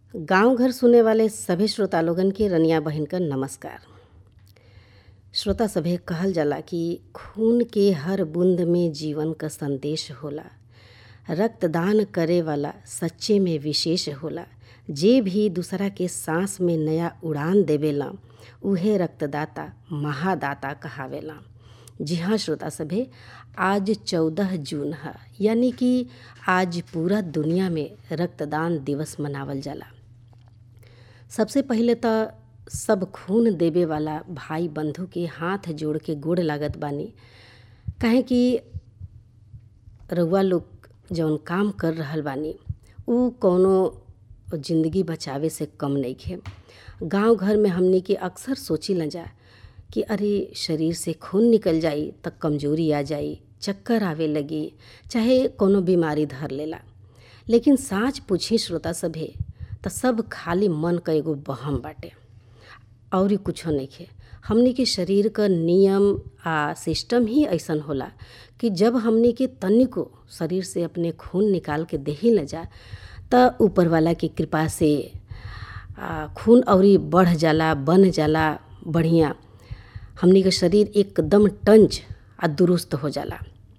गांव घर सुने वाले सभे श्रोता लोगन के रनिया बहिन क नमस्कार श्रोता सभे कहल जाला कि खून के हर बूंद में जीवन क संदेश होला रक्तदान करे वाला सच्चे में विशेष होला जे भी दूसरा के सांस में नया उड़ान देवेला उहे रक्तदाता महादाता कहावेला जी हाँ श्रोता सभे आज चौदह जून है यानी कि आज पूरा दुनिया में रक्तदान दिवस मनावल जाला सबसे पहिले तो सब खून देवे वाला भाई बंधु के हाथ जोड़ के गोड़ लागत बानी काहे कि रउआ लोग जौन काम कर रहल बानी उ कौनो जिंदगी बचावे से कम नइखे गांव घर में हमनी के अक्सर सोची न जा कि अरे शरीर से खून निकल जाई त कमजोरी आ जाई चक्कर आवे लगी चाहे कोनो बीमारी धर लेला लेकिन साँच पूछी श्रोता सभे त सब खाली मन क एगो बहम बाटे और कुछो नइखे हमनी के शरीर क नियम आ सिस्टम ही ऐसन होला कि जब हमनी के तनिको शरीर से अपने खून निकाल के देही न जा त ऊपर वाला की कृपा से आ, खून औरी बढ़ जाला बन जाला बढ़िया हमनी के शरीर एकदम टंच आ दुरुस्त हो जाला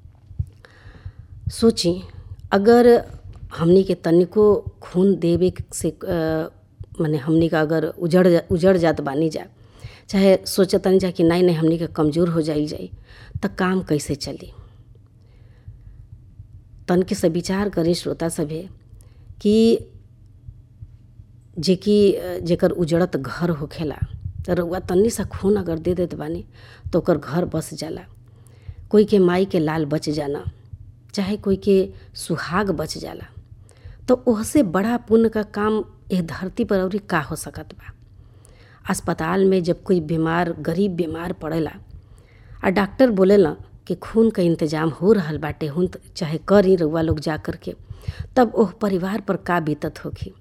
सोची अगर हमनी के तनिको खून देवे से माने हमनी का अगर उजड़ उजड़ जात बानी जा चाहे सोचतनी जा कि नहीं नहीं हमनी के कमज़ोर हो जाई जाई त काम कैसे चली तन के से विचार करी श्रोता सभे कि जेकि जेकर उजड़त घर होखेला त रउआ तन्नी सा खून अगर दे देत बानी तो ओकर घर बस जाला कोई के माई के लाल बच जाना चाहे कोई के सुहाग बच जाला तो ओहसे बड़ा पुण्य का काम एह धरती पर अउरी का हो सकत बा अस्पताल में जब कोई बीमार गरीब बीमार पड़ेला आ डॉक्टर बोलेला कि खून का इंतजाम हो रहल बाटे हुन चाहे करी रउआ लोग जा कर के तब ओह परिवार पर का बीतत होखी